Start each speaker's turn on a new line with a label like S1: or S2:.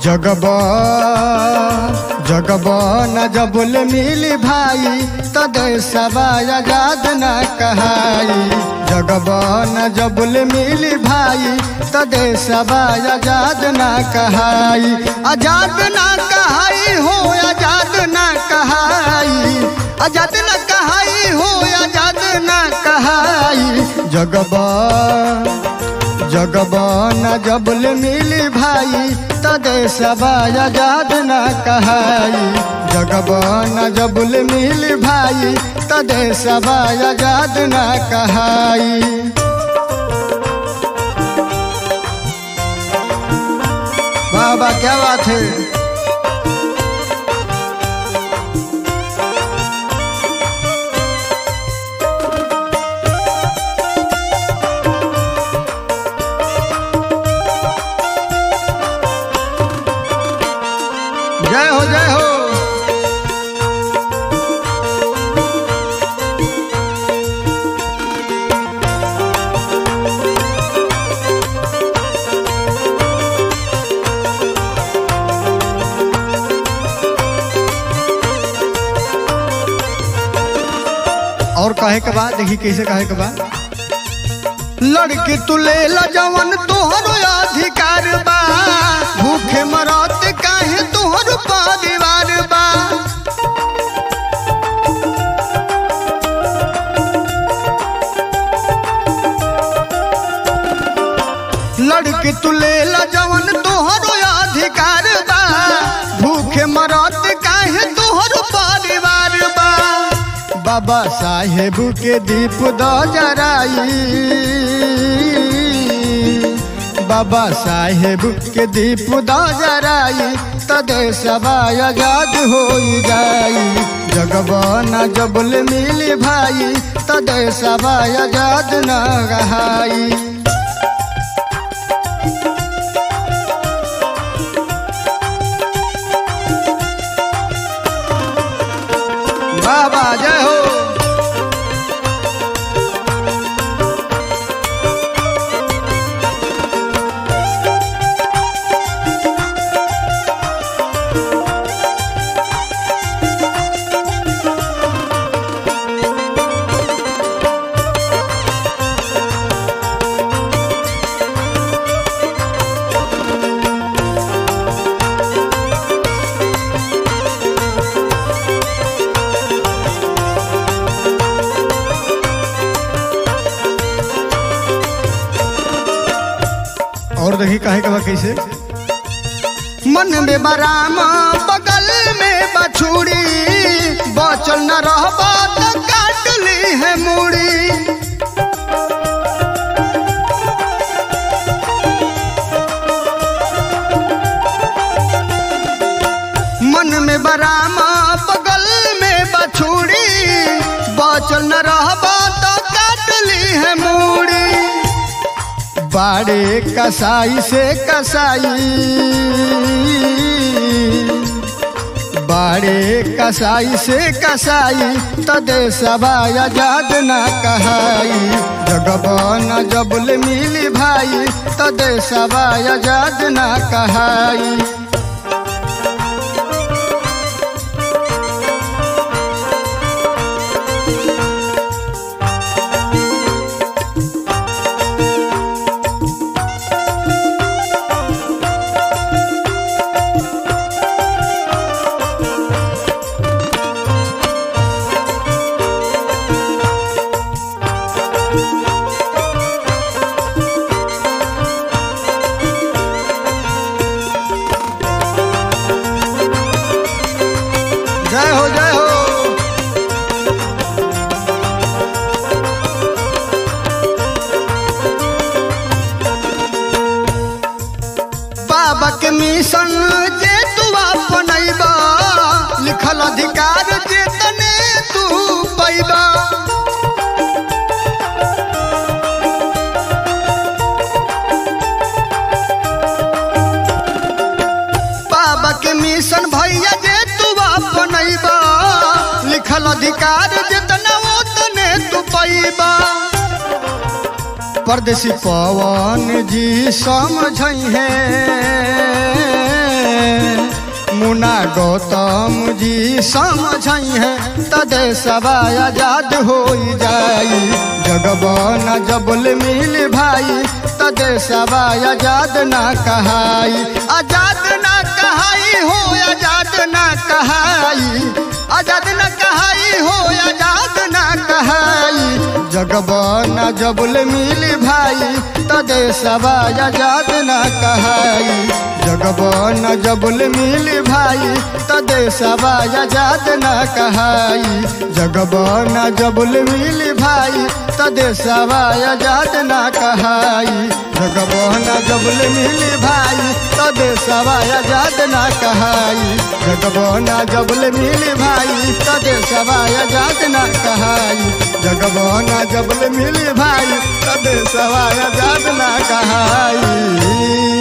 S1: जगब जगब न जबुल मिली भाई तो देशवा आजाद न कहाई जगब न जबुल मिली भाई तो देशवा आजाद न कहाई आजाद न कहाई हो आजाद न कहाई आजाद न कहाई हो आजाद न कहाई जगब जगब न जबुल मिली भाई तो देशवा आजाद न कहाई जगब न जबुल मिली भाई तो देशवा आजाद न कहाई बाबा क्या बात है जय हो जय हो और कहे के बाद देखी कैसे कहे के बाद लड़की तू ले ला जवन तोहरो अधिकार बा भूखे मरत काहे तोहर परिवार बा लड़की तू ले ला जवन तोहरो अधिकार बा भूखे मरत काहे तोहर परिवार बा बाबा साहेब के दीप द जराई बाबा साहेब के दीप द जराई तो देशवा आजाद हो जाई जगब न जबल मिली भाई तो देशवा आजाद न रहाई बाबा जय हो और देखी कहे के बा कैसे मन में बराम बगल में बछुड़ी बचल न रहबा तो काट ली है मुड़ी मन में बराम बगल में बछुड़ी बचल न रहबा तो काट ली है मुड़ी बाड़े कसाई से कसाई बाड़े कसाई से कसाई तो देशवा आजाद न कहाई जगब न जबल मिली भाई तो देशवा आजाद न कहाई जय हो जय हो बाबा के मिशन जे तू अपनैबा लिखल अधिकार जे तने तू पैबा बाबा के मिशन भैया जे तू अपनैबा लिखल अधिकार जितना ओतने तू पैबा परदेसी पवन जी समझ है मुना गौतम जी समझ है तदे सवाय आजाद हो जाई जगबन जबल मिल भाई तदे सवाय आजाद ना कहाई आजाद ना कहाई हो आजाद ना कहाई आजाद ना कहाई हो आजाद ना कहाई जगबन जबल मिल भाई तदे सवाय आजाद ना कहाई जगबन जबल मिल भाई तदे सवाय आजाद ना कहाई जगबन जबल मिल भाई तदे सवाय आजाद ना कहाई जगबन जबल मिल भाई तदे सवाय आजाद ना कहाई जगबन जबल मिल भाई तदे सवाय आजाद ना कहाई जगबन जबल मिल भाई तदे सवाय आजाद ना कहाई